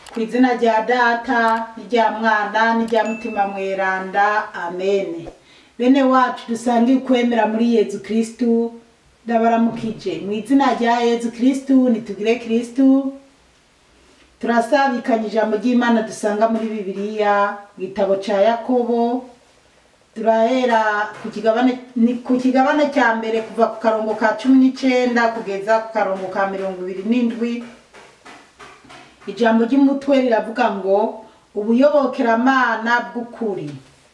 ku izina rya data n'irya mwana n'irya mutima mweranda amene bene wacu dusange ukwemera muri yezu kristu ndabaramukije mu izina rya yezu kristu nitugire kristu turasabikanya ijambo ry'imana dusanga muri bibiliya mu gitabo ca yakobo turahera ku kigabane ni ku kigabane cya mbere kuva ku karongo ka cumi n'icenda kugeza ku karongo ka mirongo ibiri n'indwi ijambo ry'umutwe riravuga ngo ubuyobokeramana bw'ukuri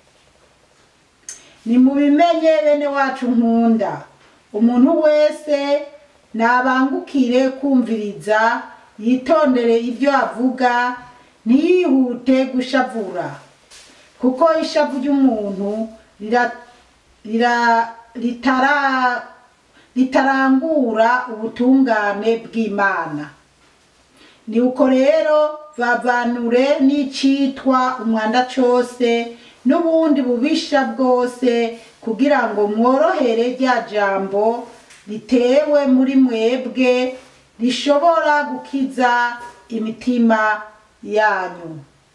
nimubimenye bene wacu nkunda umuntu wese nabangukire kumviriza yitondere ibyo avuga ntiyihute gushavura kuko ishavu ry'umuntu rira- rira- ritara- ritarangura ubutungane bw'imana ni uko rero bavanure n'icitwa umwanda cose n'ubundi bubisha bwose kugira ngo mworohere rya jambo ritewe muri mwebwe rishobora gukiza imitima yanyu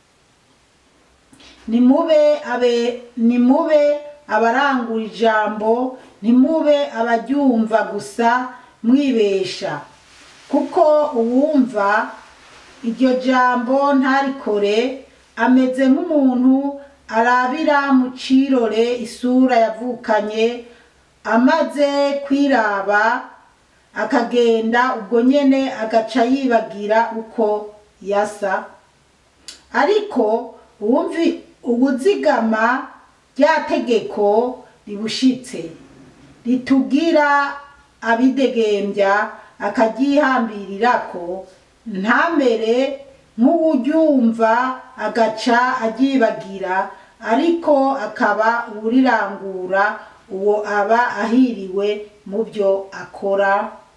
nimube abe nimube abarangura ijambo ntimube abaryumva gusa mwibesha kuko uwumva iryo jambo ntarikore ameze nk'umuntu arabira mu cirore isura yavukanye amaze kwiraba akagenda ubwo nyene agaca yibagira uko yasa ariko uwumvi ubuzigama rya tegeko ribushitse ritugira abidegembya akagyihambirirako ntamere nk'uwuryumva agaca agyibagira ariko akaba uwurirangura uwo aba ahiriwe mu byo akora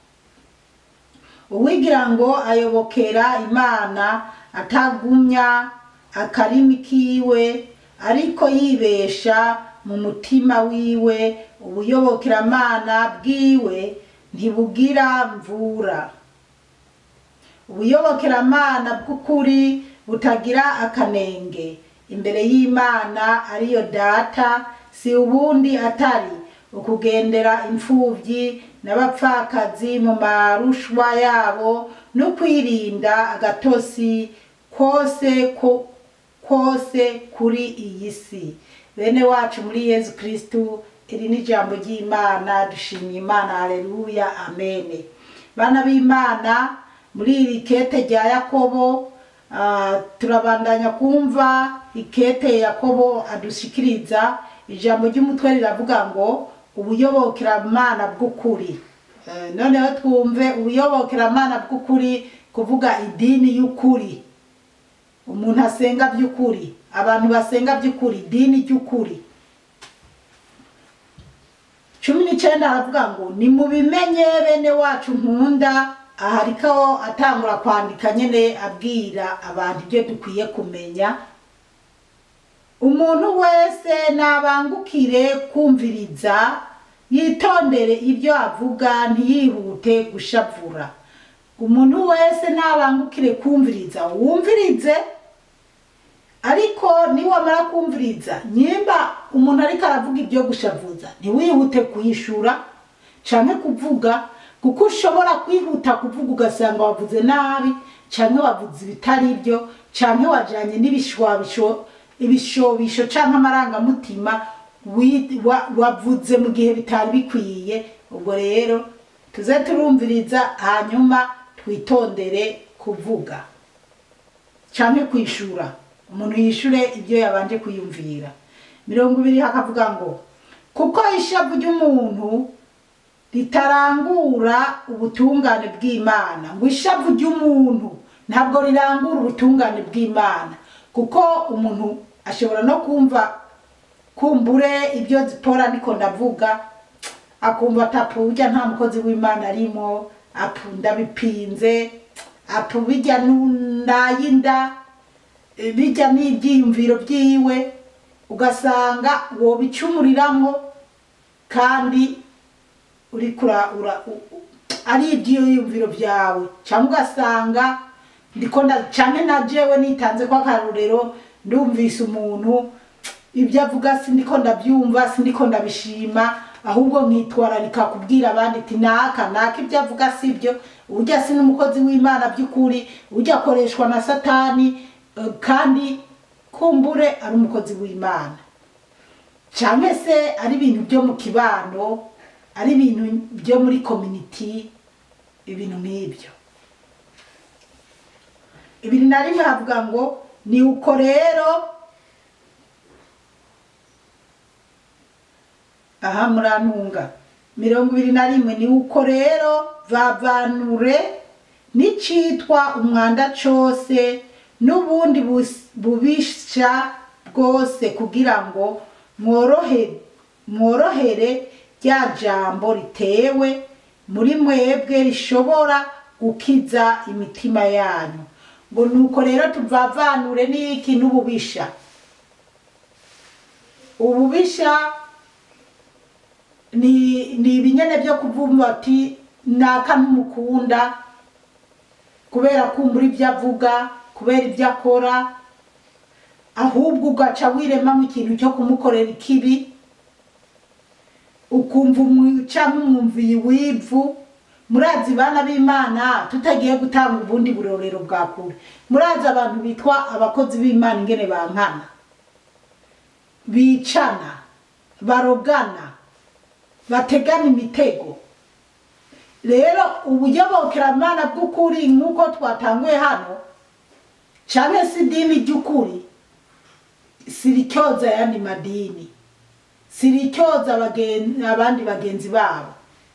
uwigira ngo ayobokera imana atagumya akarimi kiwe ariko yibesha mu mutima wiwe ubuyobokeramana bwiwe ntibugira mvura ubuyobokeramana bw'ukuri butagira akanenge imbere y'imana ariyo data si ubundi atari ukugendera imfuvyi n'abapfakazi mu marushwa yabo no kwirinda agatosi kose ko kose kuri iyi si bene wacu muri yezu kristu iri ni ijambo ry'imana dushimye imana haleluya amene bana b'imana muri iri kete rya yakobo ah, turabandanya kumva ikete yakobo adushikiriza ijambo ry'umutwe riravuga ngo ubuyobokeramana bw'ukuri Eh, noneho twumve ubuyobokeramana bw'ukuri kuvuga idini y'ukuri umuntu asenga by'ukuri abantu basenga by'ukuri idini ry'ukuri cumi n'icenda aravuga ngo nimubimenye bene wacu nkunda aha ariko atangura kwandika nyene abwira abantu ibyo dukwiye kumenya umuntu wese nabangukire kumviriza yitondere ibyo avuga ntiyihute gushavura umuntu wese nabangukire kumviriza wumvirize ariko niwamara kumviriza nyimba umuntu ariko aravuga ibyo gushavuza ntiwihute kuyishura canke kuvuga kuko ushobora kwihuta kuvuga ugasanga wavuze nabi canke wavuze ibitari byo canke wajanye n'ibishwabisho ibishobisho canke amarangamutima wi- wa- wavuze mu gihe bitari bikwiye ubwo rero tuze turumviriza hanyuma twitondere kuvuga canke kwishura umuntu yishure ibyo yabanje kwiyumvira mirongo ibiri hakavuga ngo kuko ishavu ry'umuntu ritarangura ubutungane bw'imana ngo ishavu ry'umuntu ntabwo rirangura ubutungane bw'imana kuko umuntu ashobora no kumva kumbure ibyo zipora niko ndavuga akumva atapu burya nta mukozi w'imana arimo apu ndabipinze apu bijya nayinda bijya n'ibyiyumviro byiwe ugasanga wobicumuriramo kandi uriko ura- ura- u- u- ari ibyiyumviro byawe cyangwa ugasanga ndiko nda canke na jewe nitanze ko akarorero ndumvise umuntu ibyo avuga sindiko ndabyumva sindiko ndabishima ahubwo nkitwararika kubwira abandi ati naka naka ibyo avuga sibyo urya si n'umukozi w'imana by'ukuri urya akoreshwa na satani eh, kandi kumbure ari umukozi w'imana cyangwa se ari ibintu byo mu kibano ari ibintu byo muri community ibintu nk'ibyo ibiri na rimwe havuga ngo ni uko rero aha murantunga mirongo ibiri na rimwe ni uko rero vavanure n'icitwa umwanda cose n'ubundi bus- bubisha bwose kugira ngo mworohe mworohere rya jambo ritewe muri mwebwe rishobora gukiza imitima yanyu ngo nuko rero tuvavanure n'iki n'ububisha ububisha ni ni ibinyene byo kuvumba ati naka ntumukunda kubera kumbura ibyo avuga kubera ibyo akora ahubwo ugaca wiremamo ikintu cyo kumukorera ikibi ukumva umwica nk'umwumviye wivu murazi bana b'imana tutagiye gutanga ubundi burorero bwa kure murazi abantu bitwa abakozi b'imana ingene bankana bicana barogana bategana imitego rero ubuyobokeramana bw'ukuri nk'uko twatanguye hano cyangwa se idini ry'ukuri siricyoza ayandi madini siricyoza abagen- abandi bagenzi babo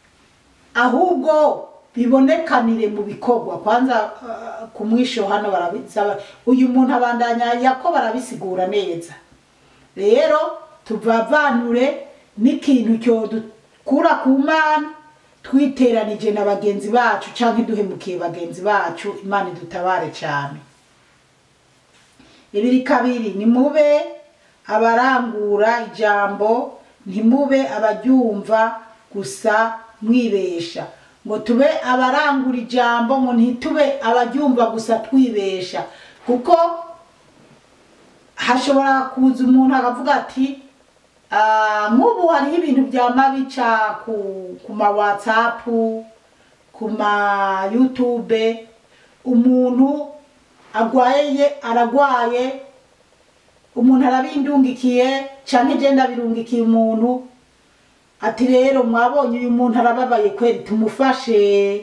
ahubwo bibonekanire mu bikorwa kwanza uh, ku mwisho hano barabisaba uyu muntu abandanya yako barabisigura neza rero tuvavanure n'ikintu cyodukura ku mana twiteranije na bagenzi bacu cyangwa duhemukiye bagenzi bacu imana idutabare cyane ibiri kabiri nimube abarangura ijambo ntimube abaryumva gusa mwibesha ngo tube abarangura ijambo ngo ntitube abaryumva gusa twibesha kuko hashobora kuza umuntu akavuga ati "Ah, nk'ubu hariho ibintu byama bica ku, ku ma whatsapp ku ma youtube umuntu agwaye aragwaye umuntu arabindungikiye canke je ndabirungikiye umuntu ati rero mwabonye uyu muntu arababaye kweri tumufashe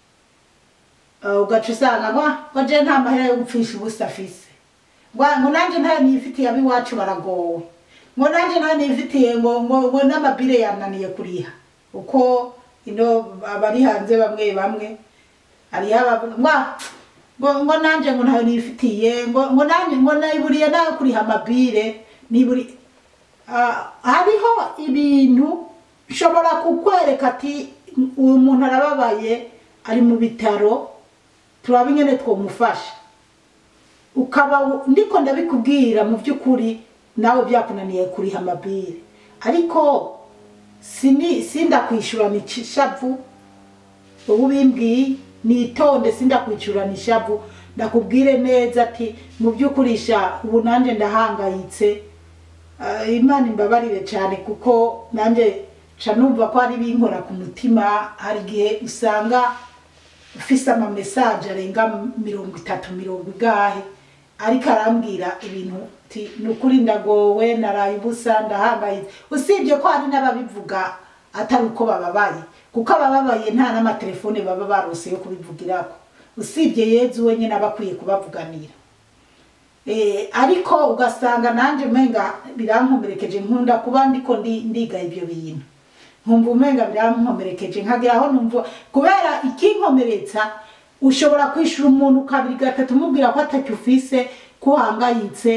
Uh, ugaca usanga ngo ngo je nta mahera yo gupfisha ubusa afise ngo ngo nanje ntayo nifitiye abiwacu baragowe ngo nanje ntayo nifitiye ngo ngo ngo n'amabire yananiye kuriha uko ino abari hanze bamwe bamwe hariho abavuga ngo "Ah, ngo ngo nanje ngo ntayo nifitiye ngo ngo nanje ngo nayiburiye nayo kuriha amabire niburi Ah, hariho ibintu bishobora kukwereka ati uyu muntu arababaye ari mu bitaro turaba ingene twomufasha ukaba u- ndiko ndabikubwira mu by'ukuri nawe byakunaniye kuriha amabire ariko sini sindakwishurana ishavu ubu bimbwiye nitonde sindakwishurana ishavu ndakubwire neza ati mu by'ukuri sha ubu nanjye ndahangayitse Ah, imana imbabarire cyane kuko nanjye ca numva ko hari binkora ku mutima hari igihe usanga ufise amamesaje arenga mirongo itatu mirongo igahe ariko arambwira ibintu ti ni ukuri ndagowe naraye ubusa ndahangayitse usibye ko hari n'ababivuga atari uko bababaye kuko abababaye nta n'amatelefone baba barose yo kubivugirako usibye yezu wenyine aba akwiye kubavuganira Eh, ariko ugasanga nanjye umenga birankomerekeje nkunda kuba ndiko ndi- ndiga ibyo bintu nkumva umenga birankomerekeje nkagera aho numva kubera ikinkomeretsa ushobora kwishura umuntu kabiri gatatu umubwira ko atacyo ufise ko uhangayitse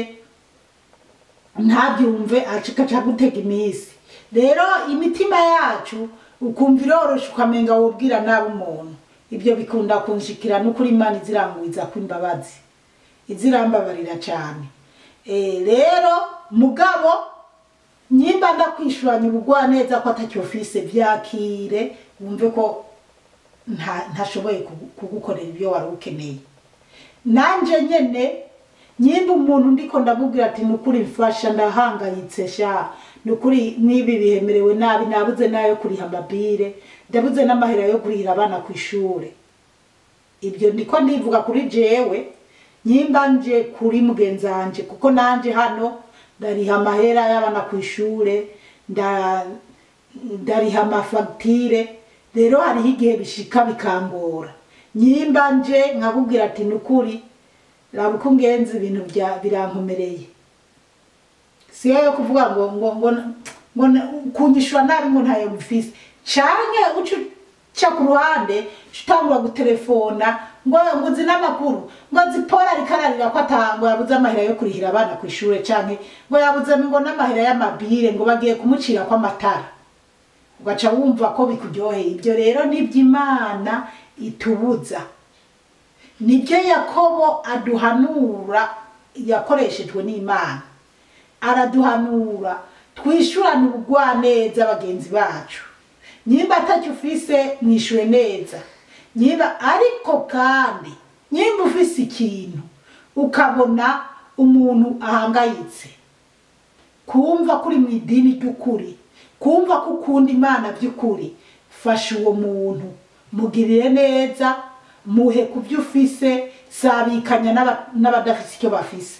ntabyumve aca gutega iminsi rero imitima yacu ukumva iroroshe ukamenga wubwira nabi umuntu ibyo bikunda kunshikira n'ukuri imana izirangwiza kw'imbabazi izirambabarira cyane Eh, rero mugabo nyimba ndakwishuranya ubugwaneza ko atacyo ufise byakire wumve ko nta- ntashoboye kugu- kugukorera ibyo wari ukeneye nanje nyene nyimba umuntu ndiko ndamubwira ati nukuri mfasha ndahangayitse sha nukuri mwibi bihemerewe nabi nabuze nayo kuriha amabire ndabuze n'amahera yo kurihira abana ku ishure ibyo ndiko ndivuga kuri jewe nyimba nje kuri mugenzi wanje kuko nanje hano ndariha amahera y'abana ku ishure nda ndariha amafagitire rero hariho igihe bishika bikangora nyimba nje nkakubwira ati nukuri raba uko ngenzi ibintu bya birankomereye siyo yo kuvuga ngo ngo ngo ngo kunyishura nabi ngo ntayo mufise canke uca uca ku ruhande uca utangura gutelefona ngo ngo uzi n'amakuru ngo zipora rikararira ko atango yabuze amahera yo kurihira abana ku ishure canke ngo yabuze ngo n'amahera y'amabire ngo bagiye kumucira kw'amatara ugaca wumva ko bikuryoheye ibyo rero niby'imana itubuza nibyo yakobo aduhanura yakoreshejwe n'imana araduhanura twishurane ubugwaneza bagenzi bacu nyimba atacyo ufise mwishure neza nyimba ariko kandi nyimba ufise ikintu ukabona umuntu ahangayitse kumva kuri mu idini ry'ukuri kumva ko ukunda imana by'ukuri fasha uwo muntu mugirire neza muhe ku byo ufise sabikanya n'aba- n'abadafise icyo bafise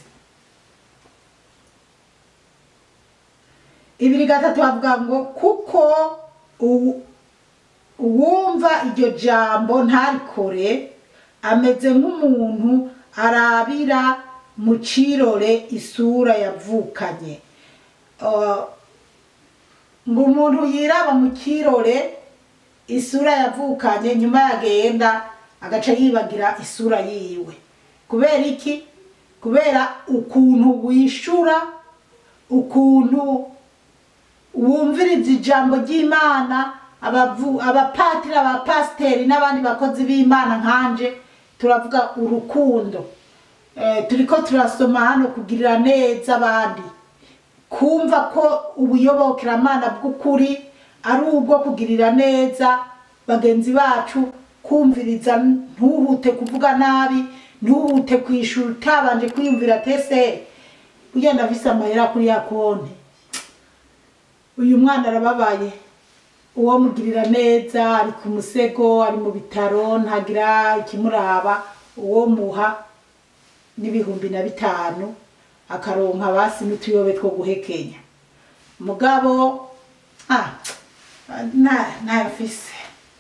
ibiri gatatu bavuga ngo kuko uwu- uwumva iryo jambo ntarikore ameze nk'umuntu arabira mu cirore isura yavukanye Uh, ngo umuntu yiraba mu kirore isura yavukanye nyuma yagenda agaca yibagira isura yiwe kubera iki kubera ukuntu wishura ukuntu wumviriza ijambo ry'imana abavu- abapatiri abapasiteri n'abandi bakozi b'imana nkanje turavuga urukundo Eh, turiko turasoma hano kugirira neza abandi kumva ko ubuyobokeramana bw'ukuri ari ubwo kugirira neza bagenzi bacu kumviriza ntuhute kuvuga nabi ntuhute kwishura utabanje kwiyumvira tese ugenda afise amahera kuri ya konti uyu mwana arababaye uwo mugirira neza ari ku musego ari mu bitaro ntagira ikimuraba uwo muha n'ibihumbi na bitanu akaronka basi n'utuyobe two guhekenya mugabo ah, na nayo mfise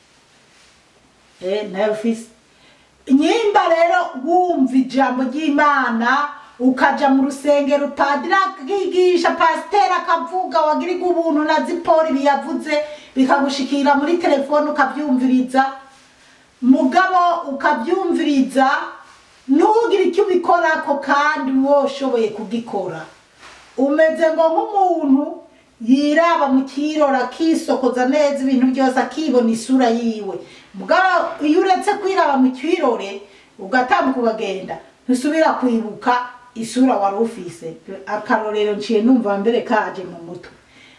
eh nayo mfise nyimba rero wumva ijambo ry'imana ukaja mu rusengero padiri akigisha pasiteri akavuga wagiriga ubuntu na zipori biyavuze bikagushikira muri telefone ukabyumviriza mugabo ukabyumviriza ntugire icyo ubikorako kandi woshoboye kugikora umeze ngo nk'umuntu yiraba mu kirori akisokoza neza ibintu byose akibona isura yiwe mugabo iyo uretse kwiraba mu kirore ugatambuka ukagenda ntusubira kwibuka isura wari ufise akarorero nciye numva mbere kaje mu mutwe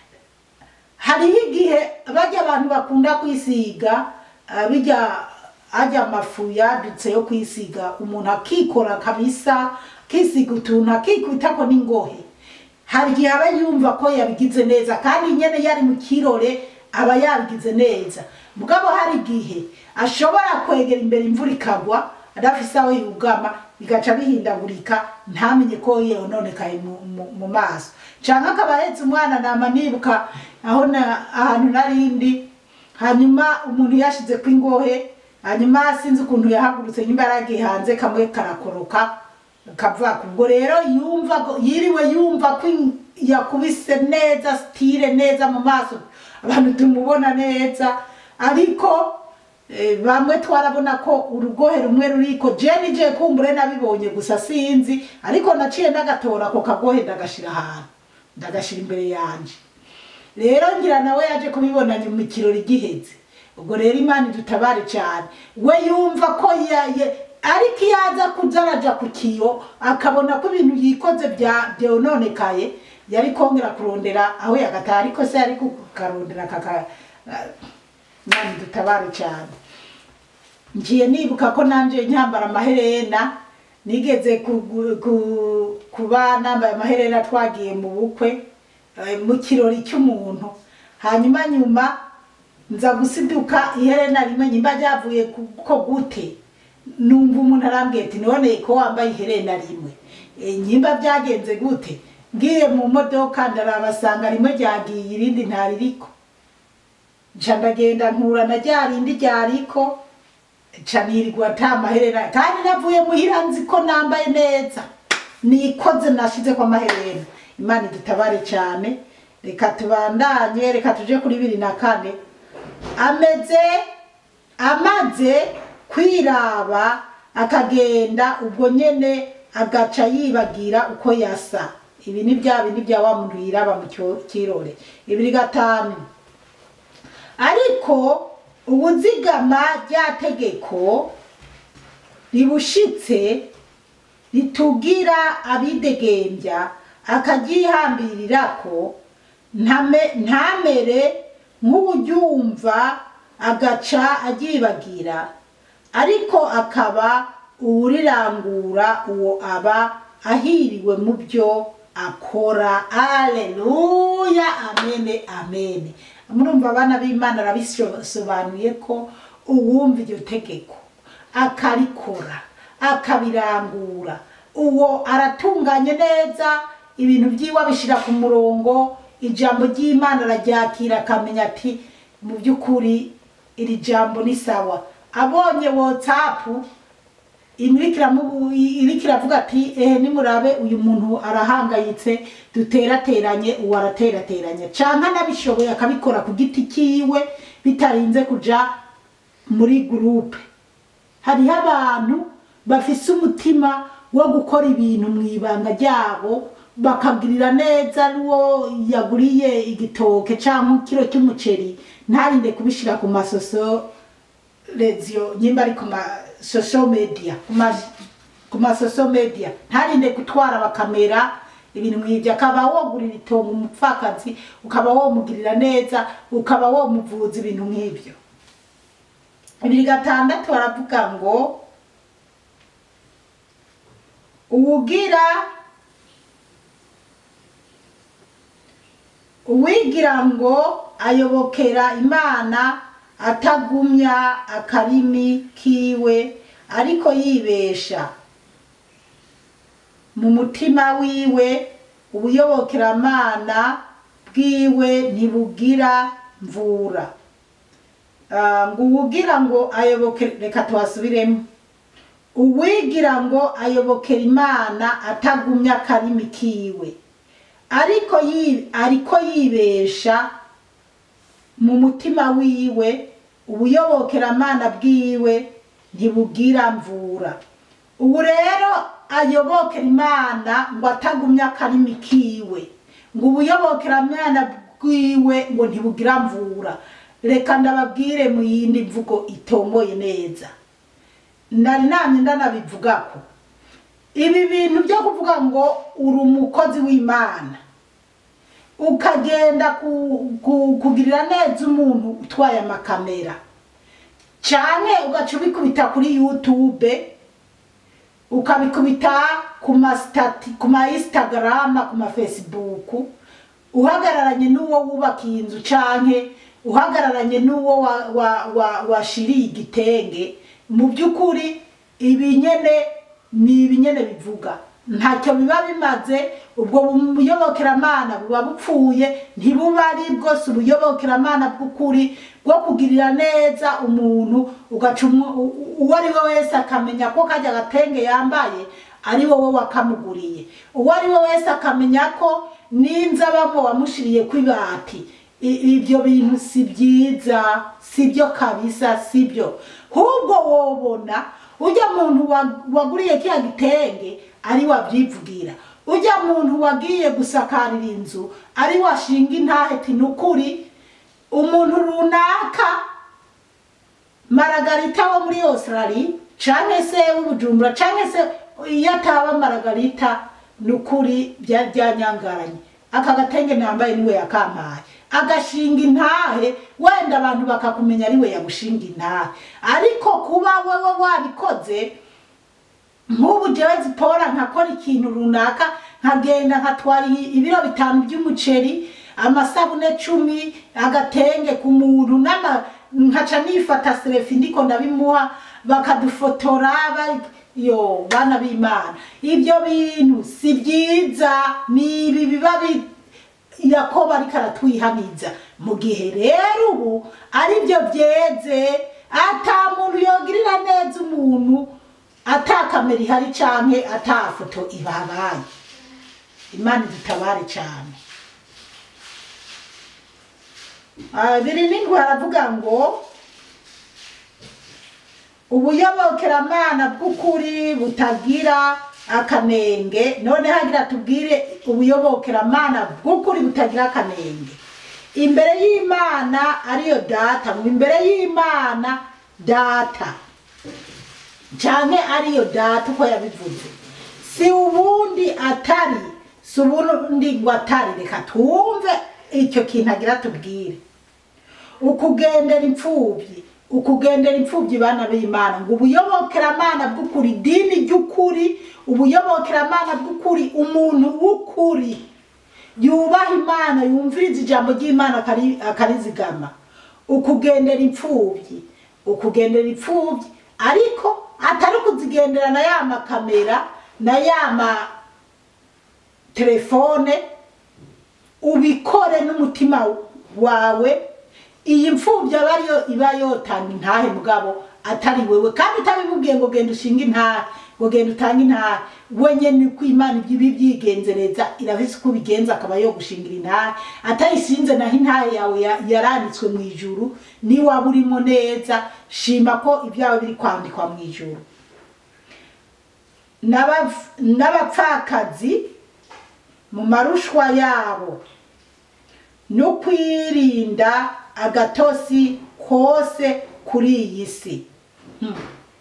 hariho igihe bajya abantu bakunda kwisiga ah, bijya ajya amafu yadutse yo kwisiga umuntu akikora kabisa akisiga utuntu akikubitako n'ingohe hari igihe aba yumva ko yabigize neza kandi nyene yari mu kirore aba yabigize neza mugabo hari igihe ashobora kwegera imbere imvura ikagwa adafise aho yugama bigaca bihindagurika ntamenye ko yononekaye mu, mu, mu maso canke akaba ahetse umwana nama nibuka aho na, ahantu narindi hanyuma umuntu yashize ko ingohe hanyuma sinzi ukuntu yahagurutse nyuma yaragiye hanze kamwe karakoroka kava ubwo rero yumva ko- yiriwe yumva ko in- yakubise neza stile neza mu maso abantu tumubona neza ariko eh, bamwe twarabona ko urugohe rumwe ruriko je nije kumbure nabibonye gusa sinzi ariko naciye ndagatora ako kagohe ndagashira ahantu ndagashira imbere yanje rero ngira nawe yaje kubibona nyuma ikirori giheze ubwo rero imana idutabare cyane we yumva ko yaye ariko iyo aza kuza araja ku kiyo akabona ko ibintu yikoze bya byononekaye yari kongera kurondera aho yagataha ariko se yari kukarondera kaka imana idutabare cyane ngiye nibuka ko nanje nyambara amaherena nigeze kugu- ku- kuba nambaye amaherena twagiye mu bukwe eh, mu kirori cy'umuntu hanyuma nyuma nza gusiduka iherena rimwe nyimba ryavuye ku- ko gute numva umuntu arambwiye ati none ko wambaye iherena rimwe Eh, nyimba byagenze gute ngiye mu modoka ndarabasanga rimwe ryagiye irindi ntaririko nca ndagenda nkura na rya rindi ryariko nca nirirwa ata maherena kandi navuye muhira nzi ko nambaye neza nikoze nashize ko amaherena imana idutabare cyane reka tubandanye reka tuje kuri bibiri na kane ameze amaze kwiraba akagenda ubwo nyene agaca yibagira uko yasa ibi ni bya bindi bya wa muntu yiraba mu cyo- kirore ibiri gatanu ariko ubuzigama rya tegeko ribushitse ritugira abidegembya akagyihambirirako ntame- ntamere nk'uwuryumva agaca agyibagira ariko akaba uwurirangura uwo aba ahiriwe mu byo akora aleluya amene amene murumva abana b'imana arabisobanuye ko uwumva iryo tegeko akarikora akabirangura uwo aratunganye neza ibintu byiwe abishyira ku murongo ijambo ry'imana araryakira akamenya ati mu by'ukuri iri jambo ni sawa abonye watsapu iriko iravuga ati ehe nimurabe uyu muntu arahangayitse duterateranye uwo araterateranye canke anabishoboye akabikora ku giti kiwe bitarinze kuja muri gurupe hariho abantu bafise umutima wo gukora ibintu mu ibanga ryabo bakagirira neza n'uwo yaguriye igitoke cyangwa ikiro cy'umuceri ntarinde kubishyira ku masoso reziyo nyimba ari ku masoso media ku ma- ku masoso media ntarinde gutwara bakamera ibintu nk'ibyo akaba wogurira itongo umupfakazi ukaba womugirira neza ukaba womuvuza ibintu nk'ibyo bibiri gatandatu baravuga ngo uwugira uwigira ngo ayobokera imana atagumya akarimi kiwe ariko yibesha mu mutima wiwe ubuyobokeramana bwiwe ntibugira mvura Ah, ngo uwugira ngo ayoboke reka tuhasubiremo uwigira ngo ayobokera imana atagumya akarimi kiwe ariko yi- ariko yibesha mu mutima wiwe ubuyobokeramana bwiwe ntibugira mvura ubu rero ayobokera imana ngo atagumya akarimi kiwe ngo ubuyobokeramana bwiwe ngo ntibugira mvura reka ndababwire mu yindi mvugo itomboye neza nari namye ndanabivugako ibi bintu byo kuvuga ngo uri umukozi w'imana ukagenda ku- ku- kugirira neza umuntu utwaye amakamera canke ugaca ubikubita kuri youtube ukabikubita ku masitati ku ma instagram ku ma facebook uhagararanye n'uwo wubakiye inzu canke uhagararanye n'uwo wa- wa- wa- washiriye igitenge mu by'ukuri ibi nyene ni ibi nyene bivuga ntacyo biba bimaze ubwo buyobokeramana buba bupfuye ntibuba ari bwose ubuyobokeramana bw'ukuri bwo kugirira neza umuntu ugaca umu- u- u- uwo ari we wese akamenya ko kajya gatenge yambaye ari wowe wakamuguriye uwo ari we wese akamenya ko n'inzabamo wamushiriye kw'ibati I- ibyo bintu si byiza si byo kabisa si byo ahubwo wobona ujya muntu wa- waguriye kiya gitenge ari wabyivugira ujya muntu wagiye gusakarira inzu ari washinga intahe ati ni ukuri umuntu runaka maragarita wo muri australia canke se w'ubujumbura canke se iyo ataba maragarita ni ukuri bya- byanyangaranye aka gatenge nambaye niwe yakampaye agashinga intahe wenda abantu bakakumenya ariwe yagushinga intahe ariko kuba wewe wabikoze nk'ubu je jewe zipora nkakora ikintu runaka nkagenda nkatwara i- ibiro bitanu by'umuceri amasabune cumi agatenge ku muntu n'ama nkaca nifata serefi ndiko ndabimuha bakadufotora bari yo bana b'imana ibyo bintu si byiza ni ibi biba bi- yakobo ariko aratwihaniza mu gihe rero ubu ari byo byeze ata muntu yogirira neza umuntu ata kamera ihari canke ata foto ibabaye imana idutabare cyane Ah, biri n'indwi haravuga ngo ubuyobokeramana bw'ukuri butagira akanenge none hagira tubwire ubuyobokeramana bw'ukuri butagira akanenge imbere y'imana ariyo data ngo imbere y'imana data cyane ariyo data uko yabivuze si ubundi atari si ubundi ngo atari reka twumve icyo kintu agira tubwire ukugendera imfubyi ukugendera imfubyi bana b'imana ngo ubuyobokeramana bw'ukuri idini ry'ukuri ubuyobokeramana bw'ukuri umuntu w'ukuri yubaha imana yumviriza ijambo ry'imana akari- akarizigama ukugendera imfubyi ukugendera imfubyi ariko atari kuzigendera na ya makamera na ya ma telefone ubikore n'umutima wawe iyi mfubyi aba ariyo iba yotanga intahe mugabo atari wewe kandi utabimubwiye ngo genda ushinga intahe ngo genda utange intahe wenyene uko imana ibyo ibi byigenzereza irafise uko ubigenza akaba yo gushingira intahe atayisinze naho intahe yawe ya- yaranditswe mu ijuru niwaba urimo neza shima ko ibyawe biri kwandikwa mu ijuru N'abapf- n'abapfakazi mu marushwa yabo no kwirinda agatosi kose kuri iyi si Hmm.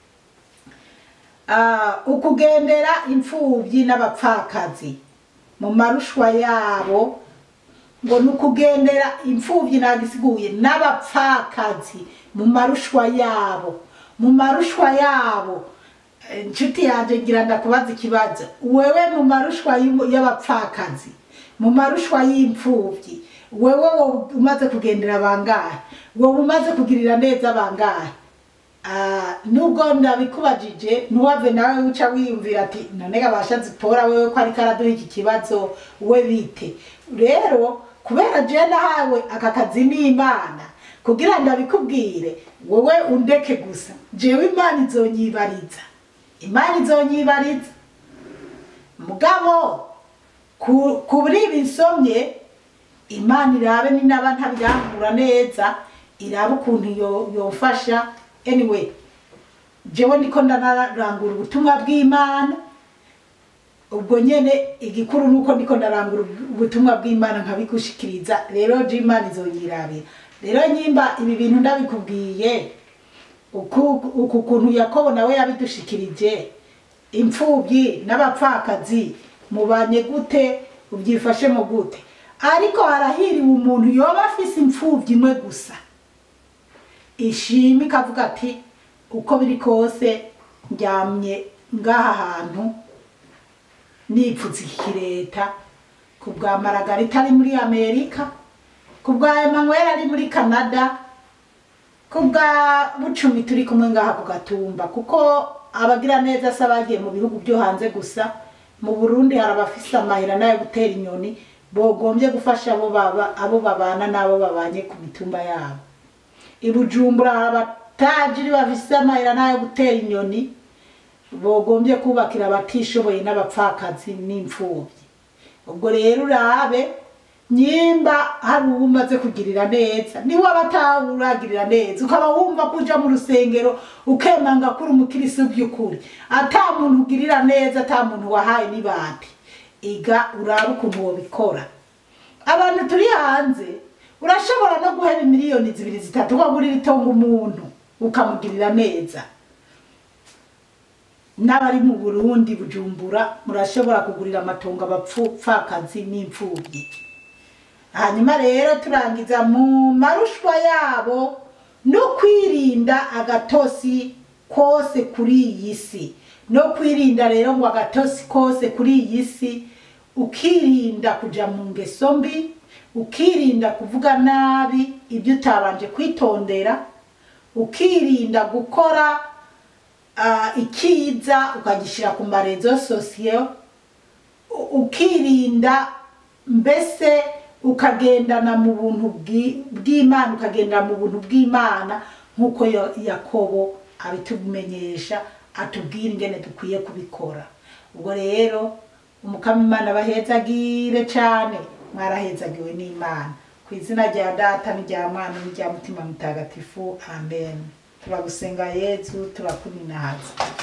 Ah, ukugendera imfubyi n'abapfakazi mu marushwa yabo ngo ni ukugendera imfubyi ntabwo isiguye n'abapfakazi mu marushwa yabo mu marushwa yabo Eh, inshuti yanjye ngira ndakubaza ikibazo wewe mu marushwa y'umu- y'abapfakazi mu marushwa y'imfubyi wewe wowe umaze kugendera bangahe wowe umaze kugirira neza bangahe Ah, nubwo ndabikubajije ntuwave nawe uca wiyumvira ati none gabasha zipora wewe ko ariko araduha iki kibazo we bite rero kubera je nahawe aka kazi n'imana kugira ndabikubwire wowe undeke gusa jewe imana izonyibariza imana izonyibariza mugabo ku- kuri ibi nsomye imana irabe ni naba ntabirangura neza irabe ukuntu yo- yofasha anyway jewe ndiko ndanarangura ubutumwa bw'imana ubwo nyene igikuru nuko ndiko ndarangura ubutumwa bw'imana nkabigushikiriza rero je imana izonyirabira rero nyimba ibi bintu ndabikubwiye uku uku kuntu yakobo nawe yabidushikirije imfubyi n'abapfakazi mubanye gute ubyifashemo gute ariko harahiriwe umuntu yoba afise imfubyi imwe gusa ishima ikavuga ati uko biri kose ndyamye ngaha hantu nipfutse iki leta ku bwa maragarita ari muri amerika ku bwa emanuel ari muri canada ku bwa bucumi turi kumwe ngaha ku gatumba kuko abagira neza se abagiye mu bihugu byo hanze gusa mu burundi hari abafise amahera n'ayo gutera inyoni bogombye gufasha abo baba abo babana n'abo babanye ku mitumba yabo i bujumbura hari abatajiri bafise amahera n'ayo gutera inyoni bogombye kubakira abatishoboye n'abapfakazi n'imfubyi ubwo rero urabe nyimba hari uwo umaze kugirira neza niwe aba atawuragirira neza ukaba wumva ko uja mu rusengero ukemanga ko uri umukirisi by'ukuri ata muntu ugirira neza ata muntu wahaye n'ibati iga urabe ukuntu wobikora abantu turi hanze urashobora no guhera miliyoni zibiri zitatu ukagurira itongo umuntu ukamugirira neza n'abari mu burundi bujumbura murashobora kugurira amatongo abapfakazi n'imfubyi hanyuma rero turangiza mu marushwa yabo no kwirinda agatosi kose kuri iyi si no kwirinda rero ngo agatosi kose kuri iyi si ukirinda kuja mu ngeso mbi ukirinda kuvuga nabi ibyo utabanje kwitondera ukirinda gukora ah, ikiza ukagishyira ku marezo sosiyo u- ukirinda mbese ukagendana mu buntu bwi- bw'imana ukagendana mu buntu bw'imana nk'uko Yo- yakobo abitumenyesha atubwira ingene dukwiye kubikora ubwo rero umukama imana bahezagire cyane mwarahezagiwe n'imana ku izina rya data n'irya mwana n'irya mutima mutagatifu amen turagusenga yezu turakuninahaza